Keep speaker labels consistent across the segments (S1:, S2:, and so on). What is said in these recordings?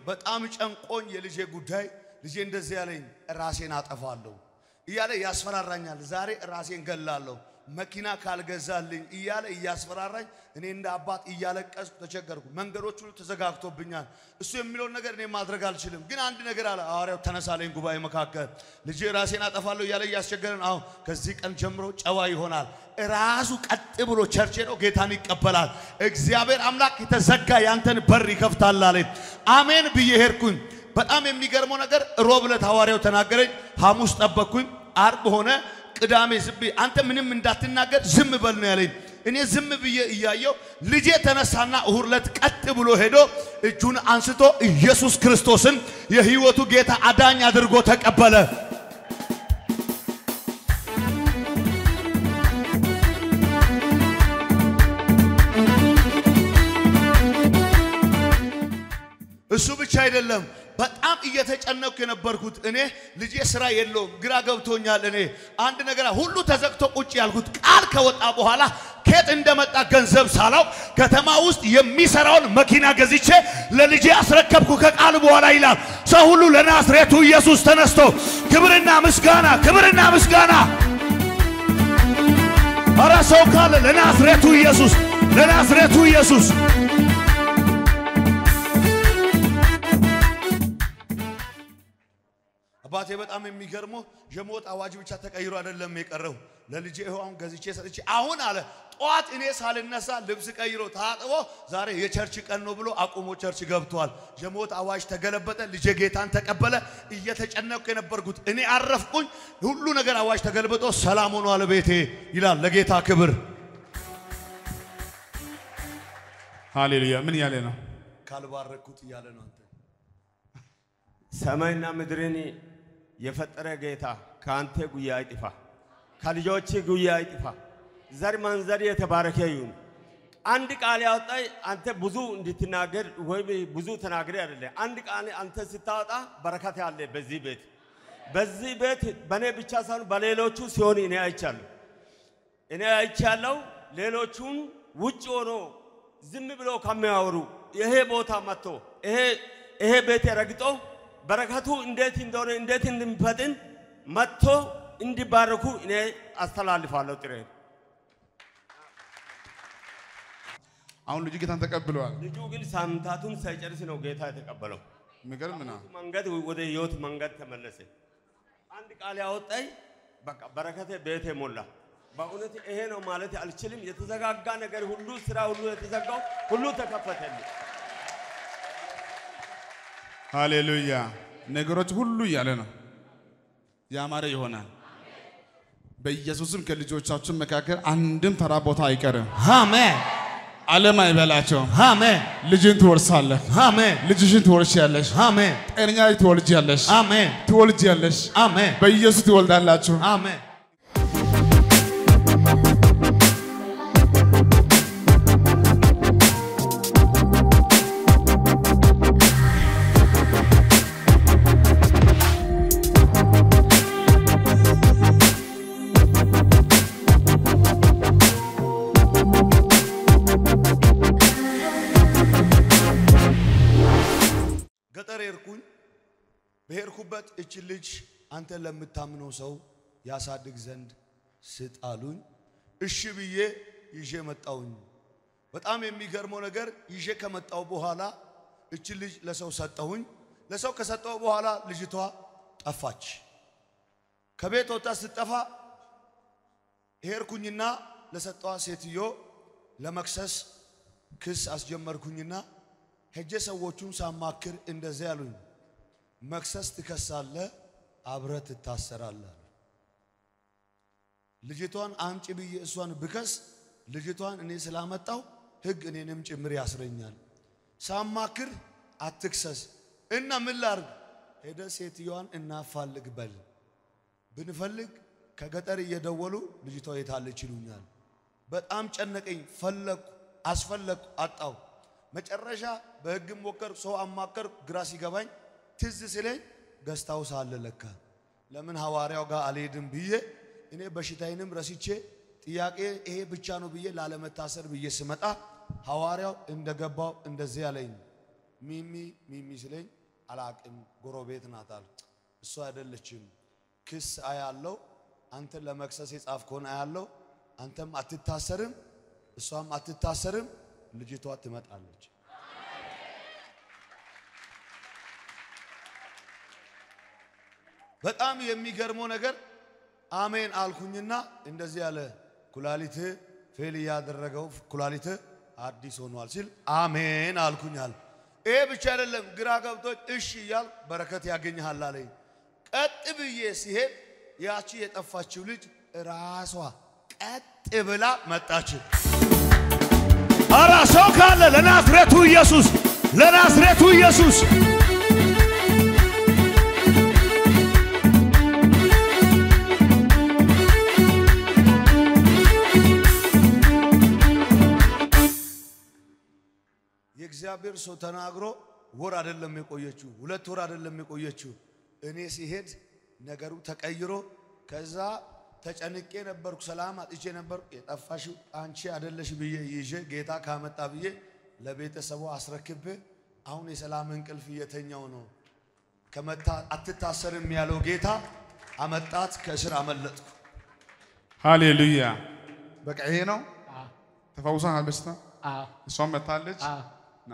S1: በጣም ጨንቆኝ የልጄ ጉዳይ ልጄ እንደዚህ ያለኝ ራሴን አጠፋለሁ እያለ ያስፈራራኛል። ዛሬ ራሴን ገላለሁ መኪና ካልገዛልኝ እያለ እያስፈራራኝ እኔ እንደ አባት እያለቀስኩ ተቸገርኩ። መንገዶች ሁሉ ተዘጋግቶብኛል። እሱ የሚለውን ነገር እኔ ማድረግ አልችልም። ግን አንድ ነገር አለ። ሐዋርያው ተነሳለኝ ጉባኤ መካከል ልጄ ራሴን አጠፋለሁ እያለ እያስቸገረን፣ አሁን ከዚህ ቀን ጀምሮ ጨዋ ይሆናል። ራሱ ቀጥ ብሎ ቸርች ሄዶ ጌታን ይቀበላል። እግዚአብሔር አምላክ የተዘጋ ያንተን በር ይከፍታል አለኝ። አሜን ብዬ ሄድኩኝ። በጣም የሚገርመው ነገር ሮብ ዕለት ሐዋርያው ተናገረኝ። ሐሙስ ጠበቅኩኝ። አርብ ሆነ። ቅዳሜ ዝም ብዬ አንተ ምንም እንዳትናገር ዝም በል ነው ያለኝ። እኔ ዝም ብዬ እያየው ልጄ ተነሳና እሁድ ዕለት ቀጥ ብሎ ሄዶ እጁን አንስቶ ኢየሱስ ክርስቶስን የሕይወቱ ጌታ አዳኝ አድርጎ ተቀበለ። እሱ ብቻ አይደለም። በጣም እየተጨነኩ የነበርኩት እኔ ልጄ ስራ የለውም፣ ግራ ገብቶኛል። እኔ አንድ ነገር ሁሉ ተዘግቶ ቁጭ ያልኩት ቃል ከወጣ በኋላ ከየት እንደመጣ ገንዘብ ሳላው ከተማ ውስጥ የሚሰራውን መኪና ገዝቼ ለልጄ አስረከብኩ ከቃል በኋላ ይላል። ሰው ሁሉ ለናዝሬቱ ኢየሱስ ተነስቶ ክብርና ምስጋና፣ ክብርና ምስጋና። ኧረ ሰው ካለ ለናዝሬቱ ኢየሱስ፣ ለናዝሬቱ ኢየሱስ አባቴ በጣም የሚገርመው የሞት አዋጅ ብቻ ተቀይሮ አይደለም የቀረው። ለልጄ ይኸው አሁን ገዝቼ ሰጥቼ አሁን አለ ጠዋት እኔ ሳልነሳ ልብስ ቀይሮ ታጥቦ ዛሬ የቸርች ቀን ነው ብሎ አቁሞ ቸርች ገብቷል። የሞት አዋጅ ተገለበጠ። ልጄ ጌታን ተቀበለ። እየተጨነቅኩ የነበርኩት እኔ አረፍኩኝ። ሁሉ ነገር አዋጅ ተገልብጦ ሰላም ሆኗል ቤቴ ይላል። ለጌታ ክብር
S2: ሃሌሉያ። ምን እያለ ነው?
S1: ካልባረኩት እያለ ነው አንተ
S3: ሰማይና ምድርን የፈጠረ ጌታ ከአንተ ጉያ አይጥፋ፣ ከልጆች ጉያ አይጥፋ። ዘር ማንዘር የተባረከ ይሁን። አንድ ቃል ያወጣ አንተ ብዙ እንድትናገር ወይም ብዙ ተናግሬ አይደለም። አንድ ቃል አንተ ስታወጣ በረከት አለ በዚህ ቤት በዚህ ቤት በእኔ ብቻ ሳይሆን በሌሎቹ ሲሆን እኔ አይቻለሁ እኔ አይቻለሁ። ሌሎቹን ውጭ ሆኖ ዝም ብሎ ከሚያወሩ ይሄ ቦታ መጥቶ ይሄ ይሄ ቤት ረግጦ በረከቱ እንዴት እንደሆነ እንዴት እንደሚፈጥን መጥቶ እንዲባረኩ እኔ አስተላልፋለሁ ጥሬን።
S2: አሁን ልጁ ጌታን ተቀብለዋል።
S3: ልጁ ግን ሳምንታቱን ሳይጨርስ ነው ጌታ የተቀበለው።
S2: የሚገርም ነው።
S3: መንገድ ወደ ህይወት መንገድ ተመለሰ። አንድ ቃል ያወጣኝ በቃ በረከቴ ቤቴ ሞላ። በእውነት ይሄ ነው ማለት አልችልም። የተዘጋጋ ነገር ሁሉ ስራ ሁሉ የተዘጋው ሁሉ ተከፈተልኝ።
S2: ሃሌሉያ። ነገሮች ሁሉ እያለ ነው ያማረ ይሆናል። በኢየሱስም ከልጆቻችን መካከል አንድም ተራ ቦታ አይቀርም።
S1: አሜን
S2: ዓለም አይበላቸውም።
S1: አሜን
S2: ልጅን ትወርሳለህ።
S1: አሜን
S2: ልጅሽን ትወርሻለሽ።
S1: አሜን
S2: ጤነኛ ልጅ ትወልጃለሽ።
S1: አሜን
S2: ትወልጃለሽ።
S1: አሜን
S2: በኢየሱስ ትወልዳላችሁ።
S1: አሜን ገጠር ሄድኩኝ። በሄድኩበት እች ልጅ አንተ ለምታምነው ሰው ያሳድግ ዘንድ ስጥ አሉኝ። እሺ ብዬ ይዤ መጣውኝ። በጣም የሚገርመው ነገር ይዤ ከመጣው በኋላ እች ልጅ ለሰው ሰጠሁኝ። ለሰው ከሰጠው በኋላ ልጅቷ ጠፋች። ከቤት ወጥታ ስትጠፋ ሄድኩኝና ለሰጠዋ ሴትዮ ለመክሰስ ክስ አስጀመርኩኝና ሄጄ ሰዎቹን ሳማክር እንደዚህ ያሉኝ፣ መክሰስ ትከሳለህ፣ አብረህ ትታሰራለህ። ልጅቷን አምጪ ብዬ እሷን ብከስ ልጅቷን እኔ ስላመጣው ሕግ እኔንም ጭምር ያስረኛል። ሳማክር አትክሰስ እና ምን ላርግ? ሄደ ሴትዮዋን እናፋልግ በል ብንፈልግ ከገጠር እየደወሉ ልጅቷ የታለች ይሉኛል። በጣም ጨነቀኝ። ፈለግኩ፣ አስፈለግኩ፣ አጣው። መጨረሻ በሕግም ሞከር ሰው አማከር፣ ግራ ሲገባኝ ትዝ ሲለኝ ገስታው ሳለ ለካ ለምን ሐዋርያው ጋር አልሄድም ብዬ እኔ በሽታዬንም ረስቼ ጥያቄ ይሄ ብቻ ነው ብዬ ላለመታሰር ብዬ ስመጣ ሐዋርያው እንደገባው እንደዚህ ያለኝ ሚሚ ሚሚ ሲለኝ አላቅም ጎረቤት ናት አለ። እሷ አይደለችም ክስ አያለው አንተን ለመክሰስ የጻፍከውን አያለው አንተም አትታሰርም እሷም አትታሰርም ልጅቷ ትመጣለች በጣም የሚገርመው ነገር አሜን አልኩኝና እንደዚህ ያለ ኩላሊት ፌል እያደረገው ኩላሊት አዲስ ሆኗል ሲል አሜን አልኩኛል። ይሄ ብቻ አይደለም፣ ግራ ገብቶች እሺ እያል በረከት ያገኝሃል አለኝ። ቀጥ ብዬ ሲሄድ ያቺ የጠፋችው ልጅ ራሷ ቀጥ ብላ መጣች።
S4: አራ ሰው ካለ ለናዝሬቱ ኢየሱስ ለናዝሬቱ ኢየሱስ
S1: የእግዚአብሔር ሰው ተናግሮ ወር አይደለም የቆየችው፣ ሁለት ወር አይደለም የቆየችው። እኔ ሲሄድ ነገሩ ተቀይሮ ከዛ ተጨንቄ ነበርኩ፣ ሰላም አጥቼ ነበርኩ። የጠፋሽው አንቺ አይደለሽ ብዬ ይዤ ጌታ ካመጣ ብዬ ለቤተሰቡ አስረክቤ አሁን የሰላም እንቅልፍ እየተኛው ነው። ከመታ አትታሰርም ያለው ጌታ አመጣት፣ ከእስር አመለጥኩ።
S2: ሃሌሉያ። በቃ ይሄ ነው። ተፈውሰሃል በሽታ
S5: አዎ
S2: እሷም መታለች።
S5: አዎ
S2: ና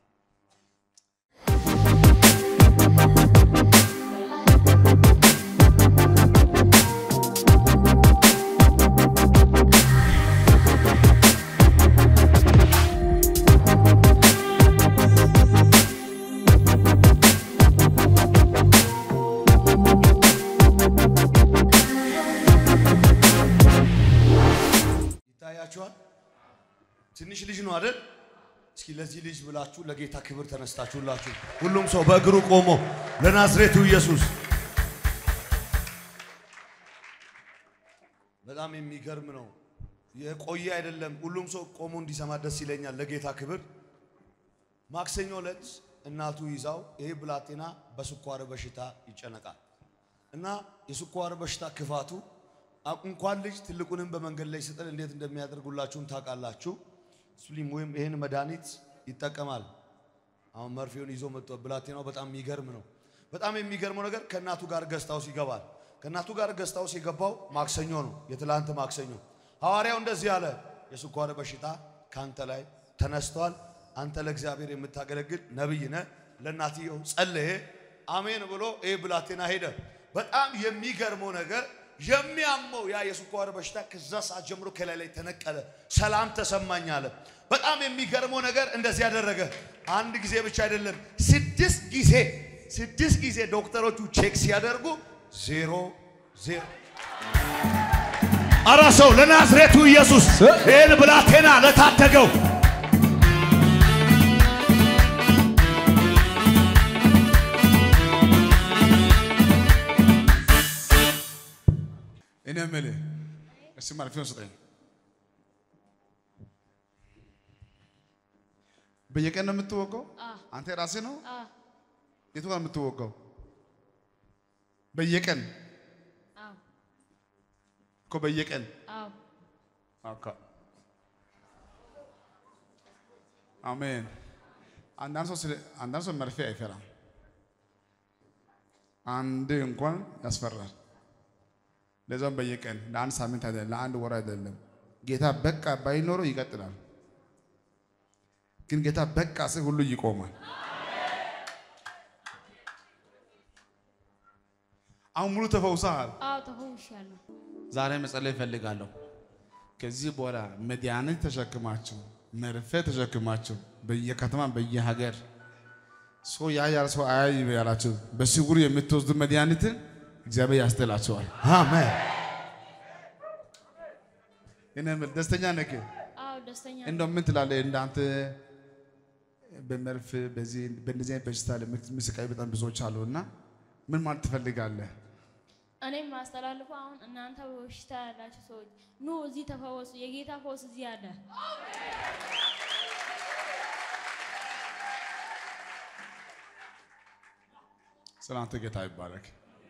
S1: ይታያችኋል። ትንሽ ልጅ ነው አይደል? እስኪ ለዚህ ልጅ ብላችሁ ለጌታ ክብር ተነስታችሁላችሁ ሁሉም ሰው በእግሩ ቆሞ ለናዝሬቱ ኢየሱስ በጣም የሚገርም ነው። የቆየ አይደለም። ሁሉም ሰው ቆሞ እንዲሰማ ደስ ይለኛል። ለጌታ ክብር ማክሰኞ ዕለት እናቱ ይዛው ይሄ ብላቴና በስኳር በሽታ ይጨነቃል እና የስኳር በሽታ ክፋቱ አ- እንኳን ልጅ ትልቁንም በመንገድ ላይ ስጥል እንዴት እንደሚያደርጉላችሁም ታውቃላችሁ። ስሊም ወይም ይህን መድኃኒት ይጠቀማል። አሁን መርፌውን ይዞ መጥቶ ብላቴናው በጣም የሚገርም ነው። በጣም የሚገርመው ነገር ከእናቱ ጋር ገስታውስ ይገባል። ከእናቱ ጋር ገስታውስ የገባው ማክሰኞ ነው፣ የትላንት ማክሰኞ። ሐዋርያው እንደዚህ አለ፣ የስኳር በሽታ ካንተ ላይ ተነስቷል። አንተ ለእግዚአብሔር የምታገለግል ነቢይ ነህ። ለእናትየው ጸለየ፣ አሜን ብሎ ይህ ብላቴና ሄደ። በጣም የሚገርመው ነገር የሚያመው ያ የስኳር በሽታ ከዛ ሰዓት ጀምሮ ከላይ ላይ ተነቀለ፣ ሰላም ተሰማኝ አለ። በጣም የሚገርመው ነገር እንደዚህ ያደረገ አንድ ጊዜ ብቻ አይደለም፣ ስድስት ጊዜ ስድስት ጊዜ ዶክተሮቹ ቼክ ሲያደርጉ ዜሮ ዜሮ
S4: አራ ሰው ለናዝሬቱ ኢየሱስ ይህን ብላቴና ለታደገው
S2: እኔ የምልህ እስኪ መርፌውን ስጠኝ። በየቀን ነው የምትወጋው? አንተ ራስህ ነው? የቱ ጋር የምትወጋው? በየቀን
S6: አዎ
S2: እኮ በየቀን
S6: አዎ
S2: አካ አሜን። አንዳንድ ሰው ስለ አንዳንድ ሰው መርፌ አይፈራም። አንድ እንኳን ያስፈራል። ለዛም በየቀን ለአንድ ሳምንት አይደለም፣ ለአንድ ወር አይደለም። ጌታ በቃ ባይኖረው ይቀጥላል። ግን ጌታ በቃ ስል ሁሉ ይቆማል። አሁን ሙሉ ተፈውሰሃል።
S6: አዎ ተፈውሻለሁ።
S2: ዛሬ መጸለይ እፈልጋለሁ። ከዚህ በኋላ መድኃኒት ተሸክማችሁ መርፌ ተሸክማችሁ በየከተማ በየሀገር ሰው ያያል ሰው አያይ ያላችሁ በስውር የምትወስዱ መድኃኒትን እግዚአብሔር ያስጥላቸዋል።
S1: አሜን።
S2: እኔ የምልህ ደስተኛ ነህ?
S6: አዎ ደስተኛ ነኝ።
S2: እንደው ምን ትላለህ? እንዳንተ በመርፌ በዚህ በእንደዚህ አይነት በሽታ የሚሰቃዩ በጣም ብዙዎች አሉ እና ምን ማለት ትፈልጋለህ?
S6: እኔም ማስተላልፈው አሁን እናንተ በበሽታ ያላችሁ ሰዎች ኑ እዚህ ተፈወሱ። የጌታ ፈውስ እዚህ አለ።
S2: ስለ አንተ ጌታ ይባረክ።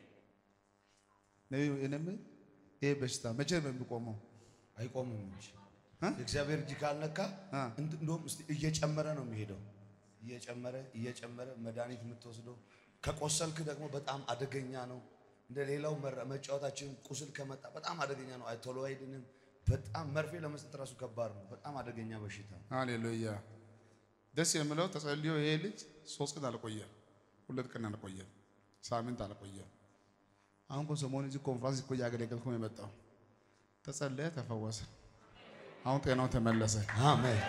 S2: ነቢዩ እኔ የምልህ ይሄ በሽታ መቼ ነው የሚቆመው?
S1: አይቆምም እንጂ
S2: እ?
S1: የእግዚአብሔር እጅ ካልነካ
S2: እ?
S1: እንድ- እንደውም እስቲ እየጨመረ ነው የሚሄደው። እየጨመረ እየጨመረ መድኃኒት የምትወስደው ከቆሰልክ ደግሞ በጣም አደገኛ ነው። እንደ ሌላው መራ- መጫወታችን ቁስል ከመጣ በጣም አደገኛ ነው። አይ ቶሎ አይድንም። በጣም መርፌ ለመስጠት ራሱ ከባድ ነው። በጣም አደገኛ በሽታ ነው።
S2: ሃሌሉያ። ደስ የሚለው ተጸልዮ ይሄ ልጅ ሶስት ቀን አልቆየም፣ ሁለት ቀን አልቆየም፣ ሳምንት አልቆየም። አሁን እኮ ሰሞኑን እዚህ ኮንፍራንስ እኮ እያገለገልኩ ነው የመጣው። ተጸለየ፣ ተፈወሰ። አሁን ጤናው ተመለሰ።
S1: አሜን።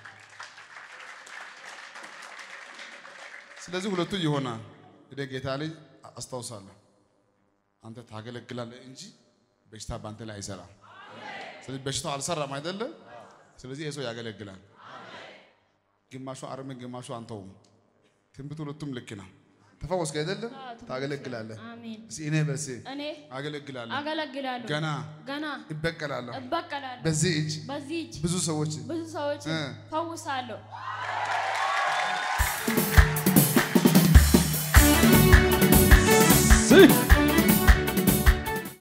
S2: ስለዚህ ሁለቱ ይሆናል። እንግዲህ ጌታ ልጅ አስታውሳለሁ፣ አንተ ታገለግላለህ እንጂ በሽታ በአንተ ላይ አይሰራም። ስለዚህ በሽታው አልሰራም አይደለም። ስለዚህ ይህ ሰው ያገለግላል። ግማሹ አርም፣ ግማሹ አንተውም። ትንቢቱ ሁለቱም ልክ ነው። ተፈወስክ አይደለም?
S6: አዎ፣ ተፈወስኩ።
S2: ታገለግላለህ።
S6: አሜን።
S2: እስኪ እኔ በሴ
S6: እኔ
S2: አገለግላለሁ፣
S6: አገለግላለሁ፣
S2: ገና
S6: ገና
S2: ይበቀላለሁ።
S6: እበቀላለሁ።
S2: በዚህ እጅ
S6: በዚህ እጅ
S2: ብዙ ሰዎች
S6: ብዙ ሰዎች
S2: እ።
S6: ፈውሳለሁ።
S5: ስይ